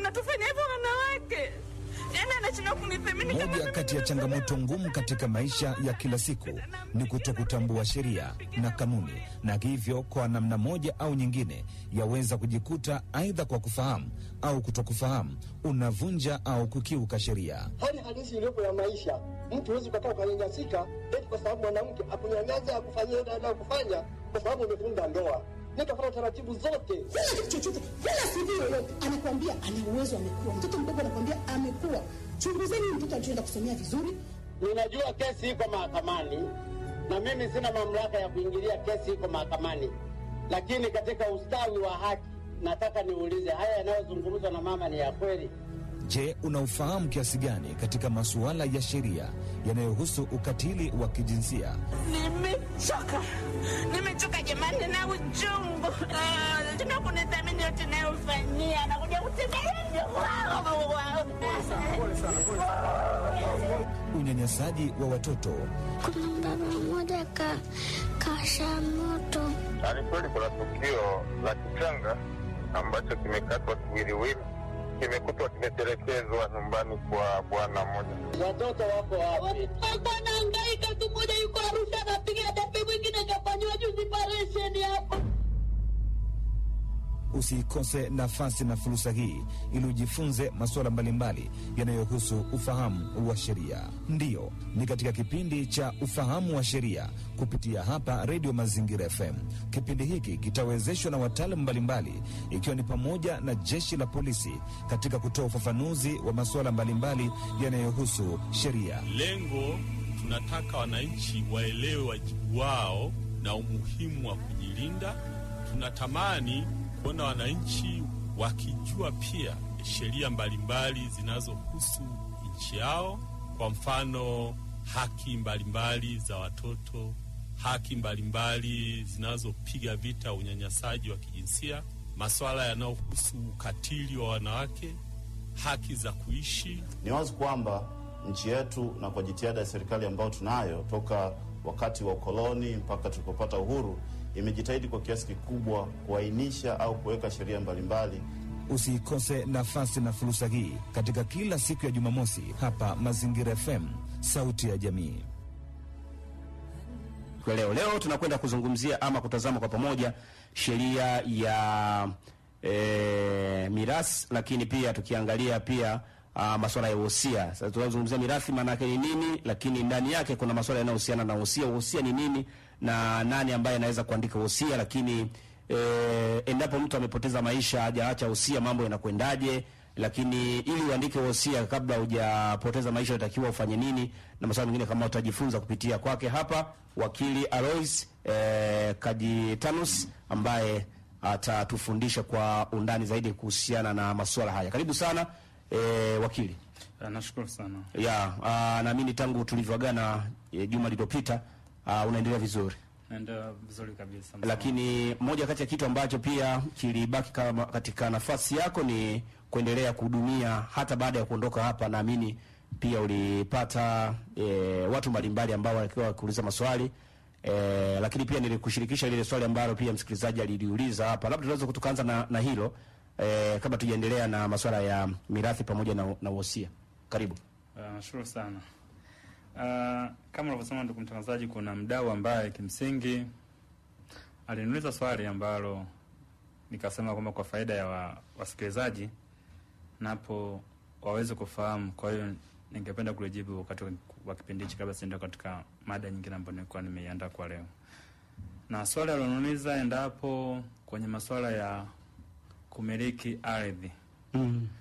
anatufanya hivyo wanawake, yaani anashindwa kunithamini kama Moja mimi kati ya changamoto ngumu katika maisha ya kila siku ni kutokutambua sheria na kanuni, na hivyo kwa namna moja au nyingine yaweza kujikuta aidha kwa kufahamu au kutokufahamu unavunja au kukiuka sheria. hali halisi iliyopo ya maisha. Mtu huwezi ukakaa ukanyanyasika eti kwa sababu mwanamke akunyanyasa akufanyia ile anayokufanya kwa sababu umefunga ndoa. Nikafuata taratibu zote. Kila kitu chochote, kila CV yoyote anakwambia ana uwezo, amekuwa mtoto mdogo, anakwambia amekuwa. Chunguzeni mtoto alichoenda kusomea vizuri. Ninajua kesi iko mahakamani na mimi sina mamlaka ya kuingilia kesi iko mahakamani, lakini katika ustawi wa haki nataka niulize, haya yanayozungumzwa na mama ni ya kweli? Je, unaufahamu kiasi gani katika masuala ya sheria yanayohusu ukatili wa kijinsia? Nimechoka, nimechoka jamani na uchungu. Ah, tena kunithamini yote nayofanyia, anakuja kutembelea Unyanyasaji wa watoto, Kuna mbaba mmoja ka kasha moto Ni kweli kuna tukio la kichanga ambacho kimekatwa kiwiliwili, kimekutwa kimetelekezwa nyumbani kwa bwana mmoja. Watoto wako wapi? Alikuwa anahangaika tu, mmoja yuko Arusha anapiga debe, mwingine kafanyiwa juzi operesheni hapa. usiikose nafasi na fursa hii ili ujifunze masuala mbalimbali yanayohusu ufahamu wa sheria. Ndiyo, ni katika kipindi cha ufahamu wa sheria kupitia hapa Redio Mazingira FM. Kipindi hiki kitawezeshwa na wataalamu mbalimbali, ikiwa ni pamoja na jeshi la polisi katika kutoa ufafanuzi wa masuala mbalimbali yanayohusu sheria. Lengo tunataka wananchi waelewe wajibu wao na umuhimu wa kujilinda. Tunatamani kuona wananchi wakijua pia sheria mbalimbali zinazohusu nchi yao, kwa mfano haki mbalimbali za watoto, haki mbalimbali zinazopiga vita unyanyasaji wa kijinsia, masuala yanayohusu ukatili wa wanawake, haki za kuishi Ni wazi kwamba nchi yetu na kwa jitihada ya serikali ambayo tunayo toka wakati wa ukoloni mpaka tulipopata uhuru, imejitahidi kwa kiasi kikubwa kuainisha au kuweka sheria mbalimbali. Usiikose nafasi na fursa hii katika kila siku ya Jumamosi hapa Mazingira FM, sauti ya jamii. Kwa leo leo tunakwenda kuzungumzia ama kutazama kwa pamoja sheria ya e, mirathi, lakini pia tukiangalia pia uh, masuala ya wosia. Sasa tunazungumzia mirathi maana yake ni nini, lakini ndani yake kuna masuala yanayohusiana na wosia. Wosia ni nini na nani ambaye anaweza kuandika wosia, lakini e, endapo mtu amepoteza maisha hajaacha wosia, mambo yanakwendaje? Lakini ili uandike wosia kabla hujapoteza maisha unatakiwa ufanye nini, na masuala mengine kama utajifunza kupitia kwake hapa wakili Alois eh, Kajitanus ambaye atatufundisha kwa undani zaidi kuhusiana na masuala haya. Karibu sana eh, wakili. Nashukuru sana. Ya, ah, naamini tangu tulivyoagana eh, juma lililopita ah, unaendelea vizuri. Naenda vizuri kabisa. Lakini moja kati ya kitu ambacho pia kilibaki kama katika nafasi yako ni kuendelea kuhudumia hata baada ya kuondoka hapa. Naamini pia ulipata e, watu mbalimbali ambao walikuwa wakiuliza maswali e, lakini pia nilikushirikisha lile swali ambalo pia msikilizaji aliliuliza hapa. Labda tunaweza tukaanza na, na hilo e, kabla tujaendelea na masuala ya mirathi pamoja na, na wosia. Karibu. Uh, nashukuru sana. Uh, kama ulivyosema ndugu mtangazaji, kuna mdau ambaye kimsingi aliniuliza swali ambalo nikasema kwamba kwa faida ya wa, wasikilizaji napo waweze kufahamu. Kwa hiyo ningependa kulijibu wakati wa kipindi hichi kabla sienda katika mada nyingine ambayo nilikuwa nimeiandaa kwa leo. Na swali aliloniuliza endapo kwenye masuala ya kumiliki ardhi Mm.